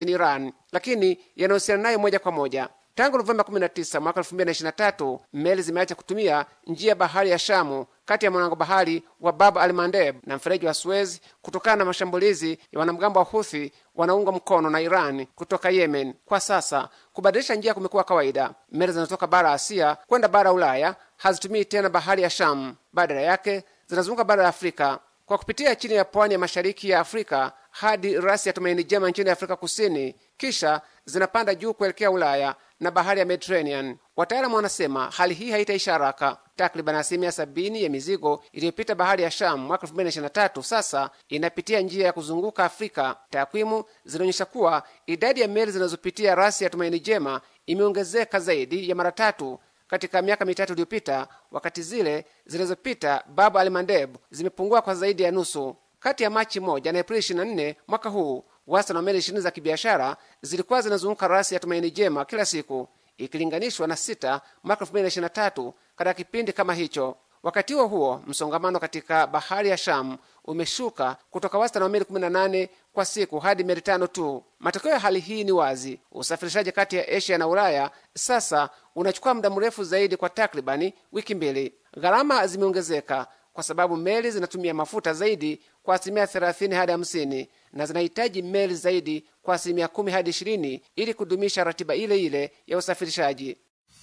Iran, lakini yanahusiana nayo moja kwa moja. Tangu Novemba 19 mwaka 2023 meli zimeacha kutumia njia ya bahari ya Shamu kati ya mlango bahari wa Bab al Mandeb na mfereji wa Suez kutokana na mashambulizi ya wanamgambo wa Huthi wanaungwa mkono na Iran kutoka Yemen. Kwa sasa kubadilisha njia kumekuwa kawaida. Meli zinazotoka bara Asia kwenda bara Ulaya hazitumii tena bahari ya Shamu, badala yake zinazunguka bara la Afrika kwa kupitia chini ya pwani ya mashariki ya Afrika hadi rasi ya Tumaini Jema nchini Afrika Kusini, kisha zinapanda juu kuelekea Ulaya na bahari ya Mediterranean. Wataalamu wanasema hali hii haitaisha haraka. Takriban asilimia sabini ya mizigo iliyopita bahari ya Shamu mwaka 2023 sasa inapitia njia ya kuzunguka Afrika. Takwimu zinaonyesha kuwa idadi ya meli zinazopitia rasi ya Tumaini Jema imeongezeka zaidi ya mara tatu katika miaka mitatu iliyopita, wakati zile zilizopita Bab al Mandeb zimepungua kwa zaidi ya nusu. Kati ya Machi moja na Aprili 24 mwaka huu, wastani wa meli ishirini za kibiashara zilikuwa zinazunguka rasi ya Tumaini Jema kila siku ikilinganishwa na sita mwaka 2023 katika kipindi kama hicho. Wakati huo huo, msongamano katika bahari ya Shamu umeshuka kutoka wastani wa meli 18 kwa siku hadi meli tano tu. Matokeo ya hali hii ni wazi: usafirishaji kati ya Asia na Ulaya sasa unachukua muda mrefu zaidi, kwa takribani wiki mbili. Gharama zimeongezeka kwa sababu meli zinatumia mafuta zaidi kwa asilimia 30 hadi 50 na zinahitaji meli zaidi kwa asilimia 10 hadi 20 ili kudumisha ratiba ile ile ya usafirishaji.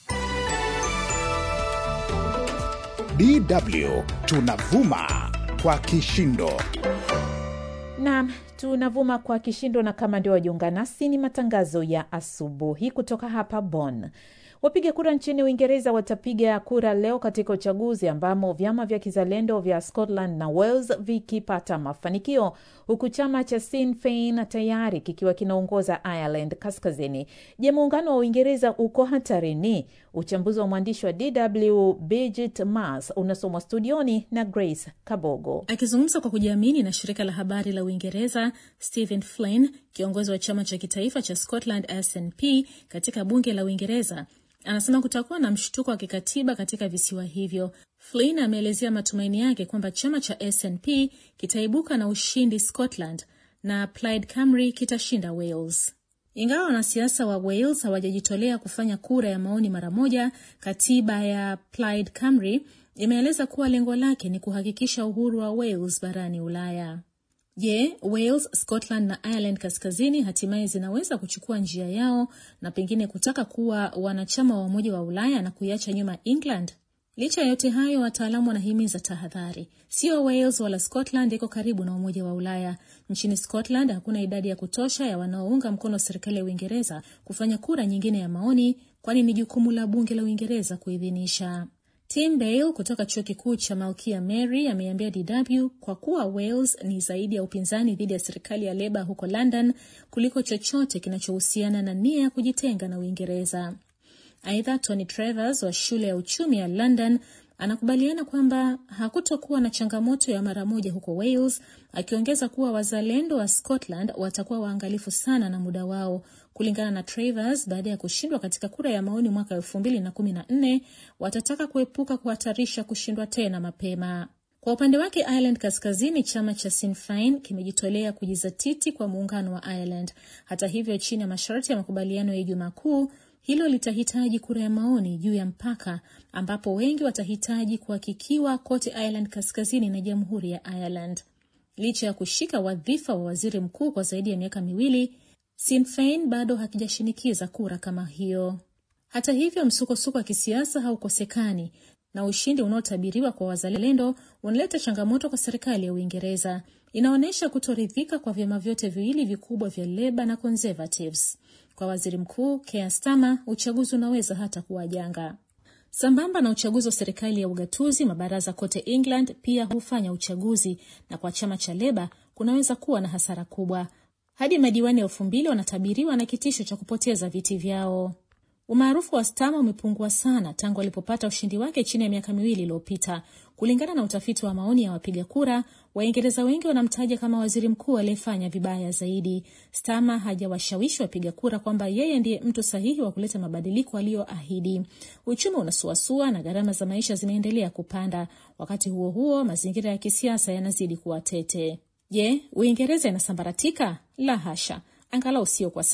DW tunavuma kwa kishindo. Naam, tunavuma kwa kishindo, na kama ndio wajiunga nasi, ni matangazo ya asubuhi kutoka hapa Bonn. Wapiga kura nchini Uingereza watapiga kura leo katika uchaguzi ambamo vyama vya kizalendo vya Scotland na Wales vikipata mafanikio, huku chama cha Sinn Fein tayari kikiwa kinaongoza Ireland Kaskazini. Je, muungano wa Uingereza uko hatarini? Uchambuzi wa mwandishi wa DW Bridget Mars unasomwa studioni na Grace Kabogo. Akizungumza kwa kujiamini na shirika la habari la Uingereza, Stephen Flynn, kiongozi wa chama cha kitaifa cha Scotland SNP katika bunge la Uingereza, anasema kutakuwa na mshtuko wa kikatiba katika visiwa hivyo. Flynn ameelezea matumaini yake kwamba chama cha SNP kitaibuka na ushindi Scotland na Plaid Cymru kitashinda Wales. Ingawa wanasiasa wa Wales hawajajitolea kufanya kura ya maoni mara moja, katiba ya Plaid Cymru imeeleza kuwa lengo lake ni kuhakikisha uhuru wa Wales barani Ulaya. Je, Wales, Scotland na Ireland Kaskazini hatimaye zinaweza kuchukua njia yao na pengine kutaka kuwa wanachama wa Umoja wa Ulaya na kuiacha nyuma England? Licha ya yote hayo, wataalamu wanahimiza tahadhari. Sio Wales wala Scotland iko karibu na Umoja wa Ulaya. Nchini Scotland hakuna idadi ya kutosha ya wanaounga mkono serikali ya Uingereza kufanya kura nyingine ya maoni, kwani ni jukumu la bunge la Uingereza kuidhinisha. Tim Bale kutoka chuo kikuu cha Malkia Mary ameambia DW kwa kuwa Wales ni zaidi ya upinzani dhidi ya serikali ya Leba huko London kuliko chochote kinachohusiana na nia ya kujitenga na Uingereza. Aidha, Tony Travers wa shule ya uchumi ya London anakubaliana kwamba hakutokuwa na changamoto ya mara moja huko Wales, akiongeza kuwa wazalendo wa Scotland watakuwa waangalifu sana na muda wao. Kulingana na Travers, baada ya kushindwa katika kura ya maoni mwaka elfu mbili na kumi na nne watataka kuepuka kuhatarisha kushindwa tena mapema. Kwa upande wake Ireland Kaskazini, chama cha Sinn Fein kimejitolea kujizatiti kwa muungano wa Ireland. Hata hivyo, chini ya masharti ya makubaliano ya Ijumaa Kuu, hilo litahitaji kura ya maoni juu ya mpaka, ambapo wengi watahitaji kuhakikiwa kote Ireland Kaskazini na jamhuri ya Ireland. Licha ya kushika wadhifa wa waziri mkuu kwa zaidi ya miaka miwili, Sinn Fein bado hakijashinikiza kura kama hiyo. Hata hivyo, msukosuko wa kisiasa haukosekani na ushindi unaotabiriwa kwa wazalendo unaleta changamoto kwa serikali ya Uingereza. Inaonyesha kutoridhika kwa vyama vyote viwili vikubwa vya Leba na Conservatives. Kwa waziri mkuu Keir Starmer, uchaguzi unaweza hata kuwa janga. Sambamba na uchaguzi wa serikali ya ugatuzi, mabaraza kote England pia hufanya uchaguzi, na kwa chama cha Leba kunaweza kuwa na hasara kubwa. Hadi madiwani elfu mbili wanatabiriwa na kitisho cha kupoteza viti vyao. Umaarufu wa Starmer umepungua sana tangu alipopata ushindi wake chini ya miaka miwili iliyopita. Kulingana na utafiti wa maoni ya wapiga kura, Waingereza wengi wanamtaja kama waziri mkuu aliyefanya vibaya zaidi. Starmer hajawashawishi wapiga kura kwamba yeye ndiye mtu sahihi wa kuleta mabadiliko aliyoahidi. Uchumi unasuasua na gharama za maisha zinaendelea kupanda. Wakati huo huo, mazingira ya kisiasa yanazidi kuwa tete. Je, Uingereza inasambaratika? La hasha, angalau sio kwa